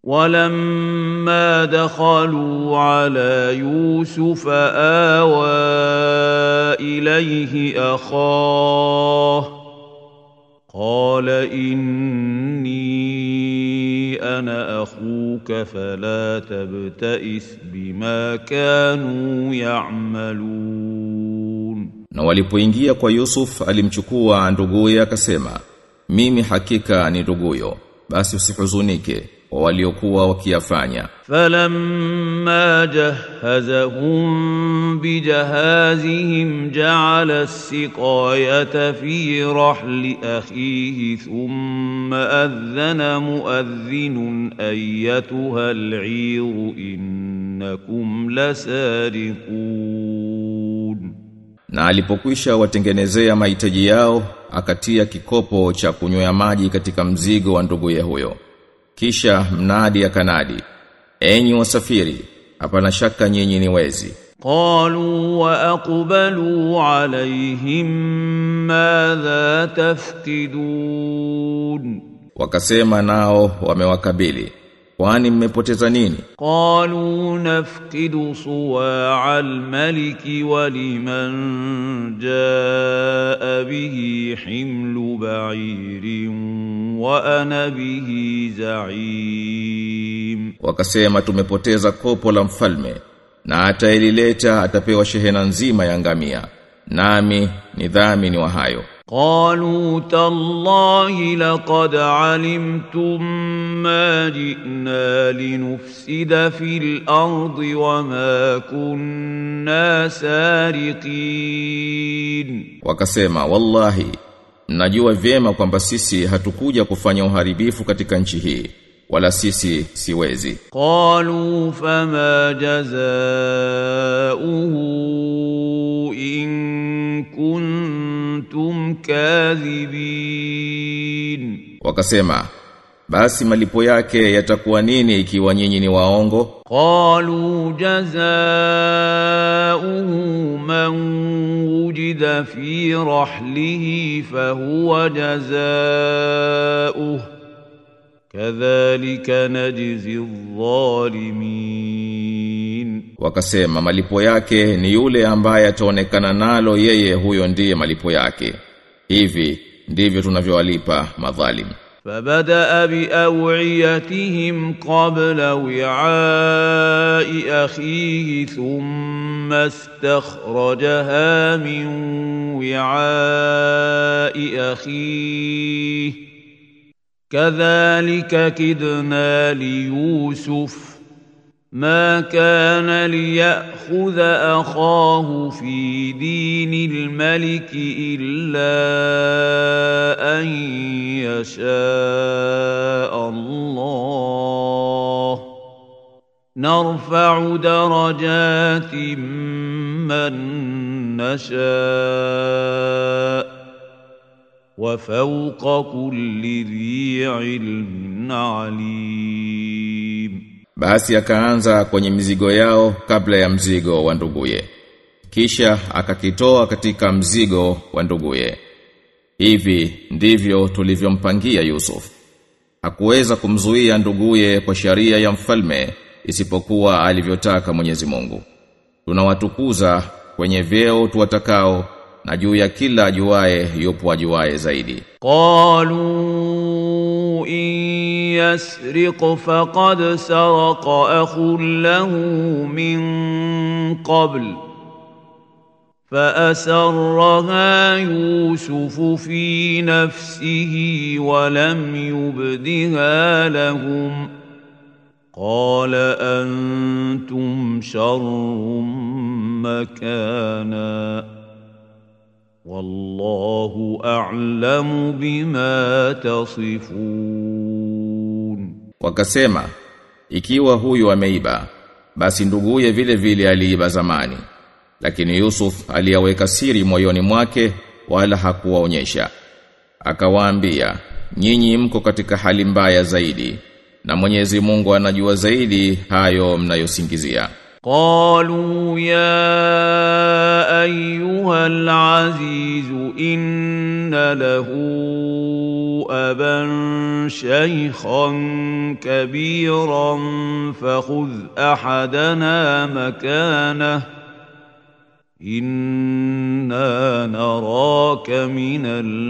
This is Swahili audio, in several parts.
ولما دخلوا على يوسف آوى إليه أخاه قال إني أنا أخوك فلا تبتئس بما كانوا يعملون Na walipoingia kwa Yusuf alimchukua nduguye akasema mimi hakika ni nduguyo basi usihuzunike kwa waliokuwa wakiyafanya فلما جهزهم بجهازهم جعل السقاية في رحل أخيه ثم أذن مؤذن أيتها العير إنكم لسارقون na alipokwisha watengenezea mahitaji yao akatia kikopo cha kunywea maji katika mzigo wa nduguye huyo kisha mnadi akanadi enyi wasafiri hapana shaka nyinyi ni wezi قالوا وأقبلوا عليهم ماذا تفقدون wakasema nao wamewakabili kwani mmepoteza nini قالوا نفقد صواع الملك ولمن جاء به حمل بعير وأنا به زعيم wakasema tumepoteza kopo la mfalme na atailileta atapewa shehena nzima ya ngamia nami ni dhamini wa hayo قالوا تالله لقد علمتم ما جئنا لنفسد في الأرض وما كنا سارقين wakasema wallahi mnajua vyema kwamba sisi hatukuja kufanya uharibifu katika nchi hii wala sisi siwezi قالوا فما جزاؤه إن كنتم كاذبين wakasema basi malipo yake yatakuwa nini ikiwa nyinyi ni waongo قالوا جزاؤه من وجد في رحله فهو جزاؤه كذلك نجزي الظالمين wakasema malipo yake ni yule ambaye ataonekana nalo yeye huyo ndiye malipo yake hivi ndivyo tunavyowalipa madhalim فبدأ بأوعيتهم قبل وعاء أخيه ثم استخرجها من وعاء أخيه كذلك كدنا ليوسف ما كان ليأخذ أخاه في دين الملك إلا أن يشاء الله نرفع درجات من نشاء وفوق كل ذي علم عليم basi akaanza kwenye mizigo yao kabla ya mzigo wa nduguye kisha akakitoa katika mzigo wa nduguye hivi ndivyo tulivyompangia Yusuf hakuweza kumzuia nduguye kwa sharia ya mfalme isipokuwa alivyotaka Mwenyezi Mungu tunawatukuza kwenye vyeo tuwatakao na juu ya kila ajuaye yupo ajuaye zaidi قالوا إن يسرق فقد سرق أخ له من قبل فأسرها يوسف في نفسه ولم يبدها لهم قال أنتم شر مكانا والله أعلم بما تصفون wakasema ikiwa huyu ameiba basi nduguye vile vile aliiba zamani lakini Yusuf aliyaweka siri moyoni mwake wala hakuwaonyesha akawaambia nyinyi mko katika hali mbaya zaidi na Mwenyezi Mungu anajua zaidi hayo mnayosingizia قالوا يا أيها العزيز إن له أبا شيخا كبيرا فخذ أحدنا مكانه إنا نراك من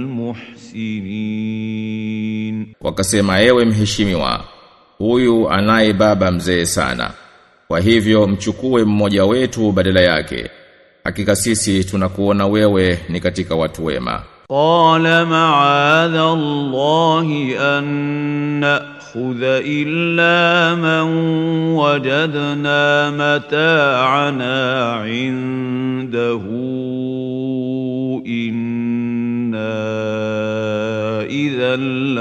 المحسنين Wakasema ewe mheshimiwa, huyu anaye baba mzee sana. Kwa hivyo mchukue mmoja wetu badala yake. Hakika sisi tunakuona wewe ni katika watu wema. قال معاذ الله أن نأخذ إلا من وجدنا متاعنا عنده إنا إذا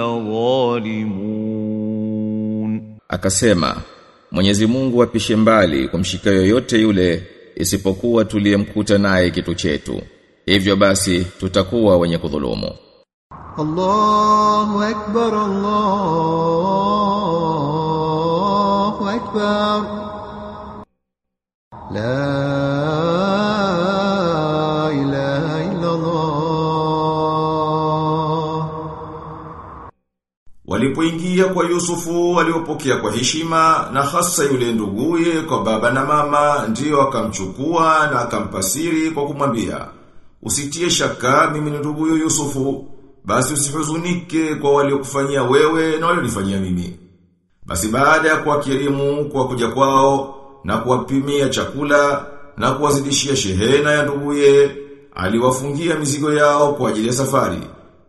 لظالمون Akasema, Mwenyezi Mungu apishe mbali kumshika yoyote yule isipokuwa tuliyemkuta naye kitu chetu. Hivyo basi tutakuwa wenye kudhulumu. الله أكبر الله أكبر لا إله إلا الله Walipoingia kwa Yusufu waliopokea kwa heshima na hasa yule nduguye kwa baba na mama ndiyo akamchukua na akampasiri kwa kumwambia usitie shaka mimi ni nduguyo Yusufu basi usihuzunike kwa waliokufanyia wewe na walionifanyia mimi basi baada ya kuwakirimu kwa kuja kwao na kuwapimia chakula na kuwazidishia shehena ya nduguye aliwafungia mizigo yao kwa ajili ya safari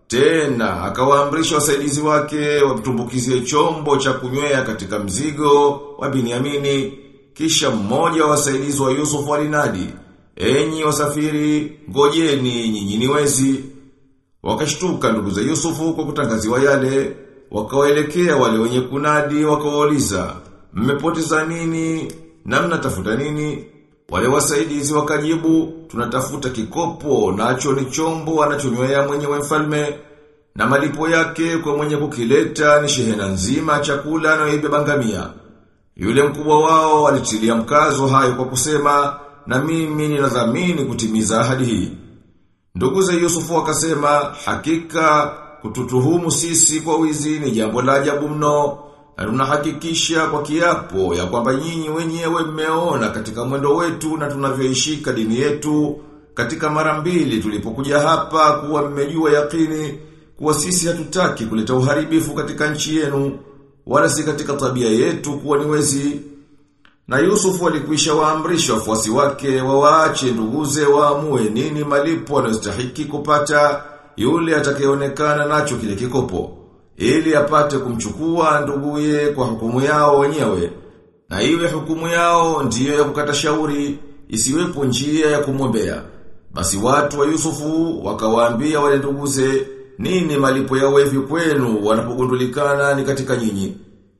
tena akawaamrisha wasaidizi wake wamtumbukizie chombo cha kunywea katika mzigo wa Biniamini kisha mmoja wa wasaidizi wa Yusufu alinadi enyi wasafiri ngojeni nyinyi ni wezi wakashtuka ndugu za Yusufu kwa kutangaziwa yale wakawaelekea wale wenye kunadi wakawauliza mmepoteza nini na mnatafuta nini wale wasaidizi wakajibu tunatafuta kikopo nacho ni chombo anachonywea mwenyewe mfalme na malipo yake kwa mwenye kukileta ni shehena nzima ya chakula anayoibeba ngamia. Yule mkubwa wao alitilia mkazo hayo kwa kusema na mimi ninadhamini kutimiza ahadi hii. Ndugu za Yusufu wakasema hakika kututuhumu sisi kwa wizi ni jambo la ajabu mno na tunahakikisha kwa kiapo ya kwamba nyinyi wenyewe mmeona katika mwendo wetu na tunavyoishika dini yetu katika mara mbili tulipokuja hapa kuwa mmejua yakini kuwa sisi hatutaki kuleta uharibifu katika nchi yenu wala si katika tabia yetu kuwa ni wezi na Yusufu alikwisha waamrisha wafuasi wake wawaache nduguze waamue nini malipo anayostahiki kupata yule atakayeonekana nacho kile kikopo ili apate kumchukua nduguye kwa hukumu yao wenyewe na iwe hukumu yao ndiyo ya kukata shauri isiwepo njia ya kumwombea basi watu wa Yusufu wakawaambia wale nduguze nini malipo yao hivi kwenu wanapogundulikana ni katika nyinyi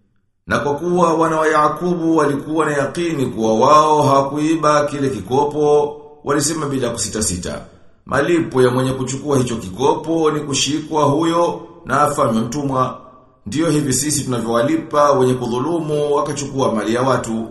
na kwa kuwa wana wa Yakubu walikuwa na yakini kuwa wao hawakuiba kile kikopo, walisema bila kusita sita. Malipo ya mwenye kuchukua hicho kikopo ni kushikwa huyo na afanywe mtumwa. Ndiyo hivi sisi tunavyowalipa wenye kudhulumu wakachukua mali ya watu.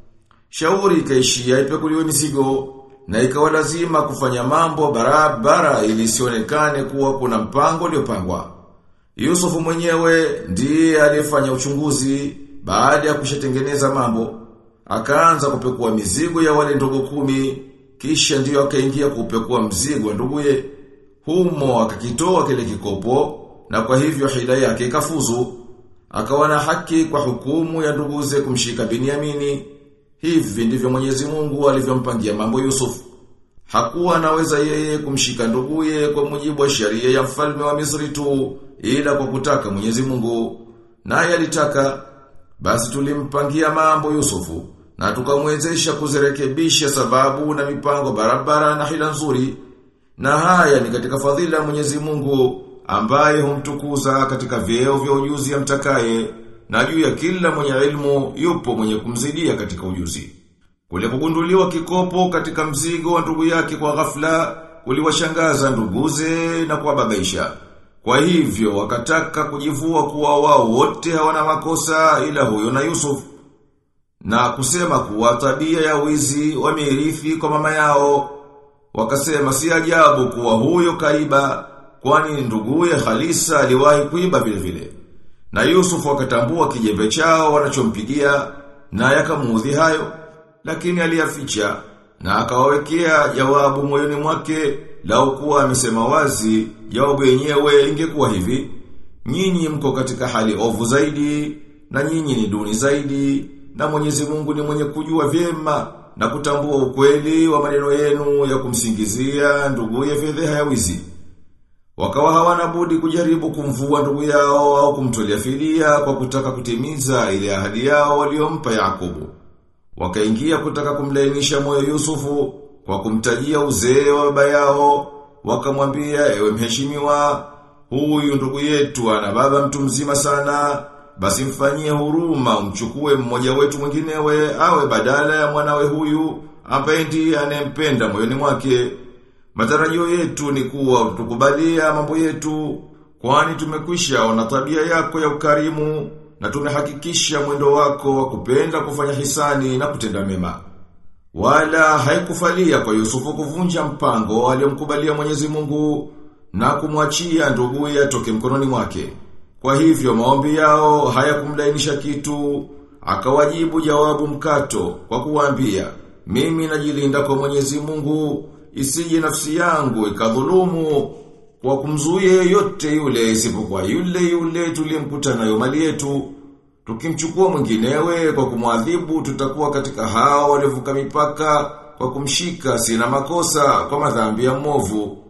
Shauri ikaishia ipekuliwe mizigo na ikawa lazima kufanya mambo barabara ili isionekane kuwa kuna mpango uliopangwa. Yusufu mwenyewe ndiye aliyefanya uchunguzi baada ya kushatengeneza mambo. Akaanza kupekua mizigo ya wale ndugu kumi, kisha ndiyo akaingia kupekua mzigo wa nduguye. Humo akakitoa kile kikopo, na kwa hivyo hila yake ikafuzu. Akawa na haki kwa hukumu ya nduguze kumshika Biniamini. Hivi ndivyo Mwenyezi Mungu alivyompangia mambo Yusufu. Hakuwa anaweza yeye kumshika nduguye kwa mujibu wa sheria ya mfalme wa Misri tu ila kwa kutaka Mwenyezi Mungu. Naye alitaka basi tulimpangia mambo Yusufu na tukamwezesha kuzirekebisha sababu na mipango barabara na hila nzuri. Na haya ni katika fadhila ya Mwenyezi Mungu ambaye humtukuza katika vyeo vya ujuzi amtakaye na juu ya kila mwenye ilmu yupo mwenye kumzidia katika ujuzi. Kule kugunduliwa kikopo katika mzigo wa ndugu yake kwa ghafla kuliwashangaza nduguze na kuwababaisha. Kwa hivyo wakataka kujivua kuwa wao wote hawana makosa ila huyo na Yusuf. Na kusema kuwa tabia ya wizi wamerithi kwa mama yao. Wakasema si ajabu kuwa huyo kaiba kwani nduguye Khalisa aliwahi kuiba vile vile. Na Yusuf akatambua kijembe chao wanachompigia na yakamuudhi hayo, lakini aliyaficha na akawawekea jawabu moyoni mwake lau kuwa amesema wazi jawabu yenyewe ingekuwa hivi nyinyi mko katika hali ovu zaidi na nyinyi ni duni zaidi na Mwenyezi Mungu ni mwenye kujua vyema na kutambua ukweli wa maneno yenu ya kumsingizia nduguye fedheha ya wizi wakawa hawana budi kujaribu kumvua ndugu yao au kumtolea fidia kwa kutaka kutimiza ile ahadi yao waliompa Yakubu Wakaingia kutaka kumlainisha moyo Yusufu kwa kumtajia uzee wa baba yao, wakamwambia ewe mheshimiwa, huyu ndugu yetu ana baba mtu mzima sana, basi mfanyie huruma umchukue mmoja wetu mwinginewe awe badala ya mwanawe huyu ambaye ndiye anayempenda moyoni mwake. Matarajio yetu ni kuwa utukubalia mambo yetu, kwani tumekwisha ona tabia yako ya ukarimu na tumehakikisha mwendo wako wa kupenda kufanya hisani na kutenda mema. Wala haikufalia kwa Yusufu kuvunja mpango aliyomkubalia Mwenyezi Mungu na kumwachia nduguye atoke mkononi mwake. Kwa hivyo maombi yao hayakumlainisha kitu, akawajibu jawabu mkato kwa kuwaambia, mimi najilinda kwa Mwenyezi Mungu, isije nafsi yangu ikadhulumu kwa kumzuia yeyote yule isipokuwa yule yule tuliyemkuta nayo mali yetu. Tukimchukua mwinginewe kwa kumwadhibu tutakuwa katika hao waliovuka mipaka kwa kumshika sina makosa kwa madhambi ya mwovu.